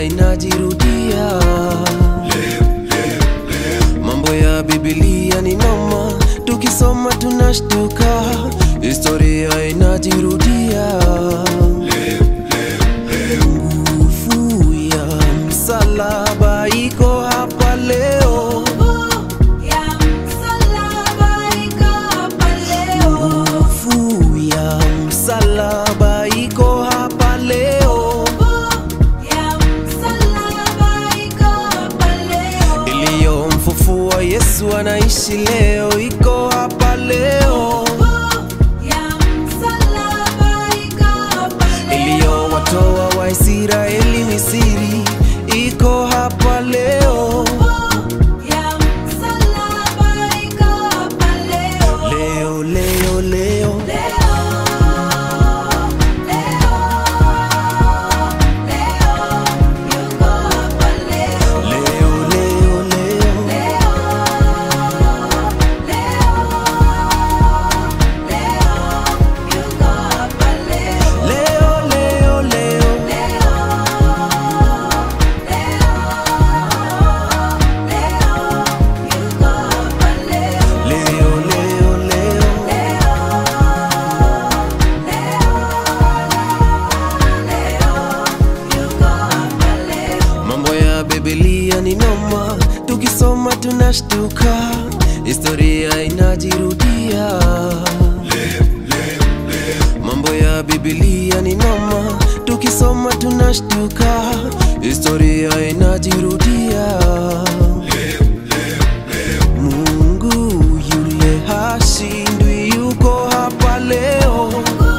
inajirudia mambo ya bibilia ni noma tukisoma tunashtuka historia inajirudia nguvu ya msalaba iko hapa leo nguvu ya msalaba iko hapa leo iliyomfufua yesu anaishi leo iko hapa leo iliyowatoa waisraeli misiri iko hapa leo leo leo leo leo leo leo leo leo leo leo leo leo mambo ya bibilia ni noma tukisoma tunashtuka historia inajirudia mambo ya bibilia ni noma tukisoma tunashtuka historia inajirudia mungu yule hashindwi yuko hapa leo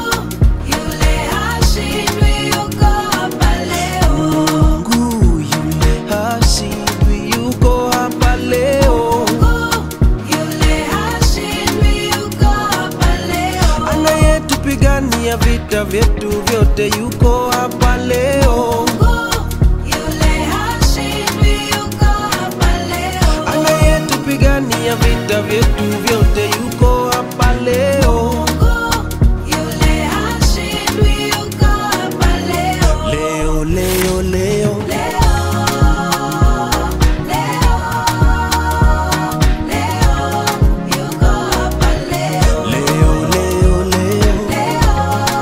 mungu yule hashindwi yuko hapa leo anayetupigania vita vyetu vyote yuko hapa leo anayetupigania vita vyetu vyote yuko hapa leo leo leo leo leo leo leo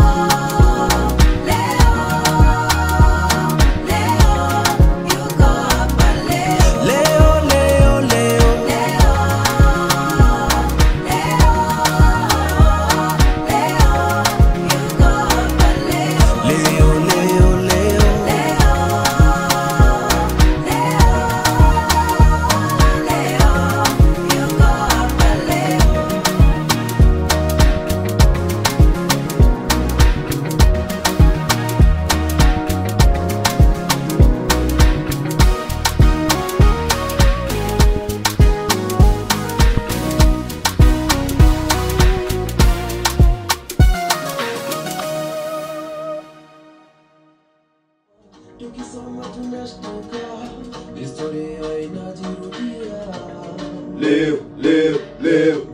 leo leo leo leo leo leo tukisoma tunashtuka historia inajirudia Leo, leo, leo.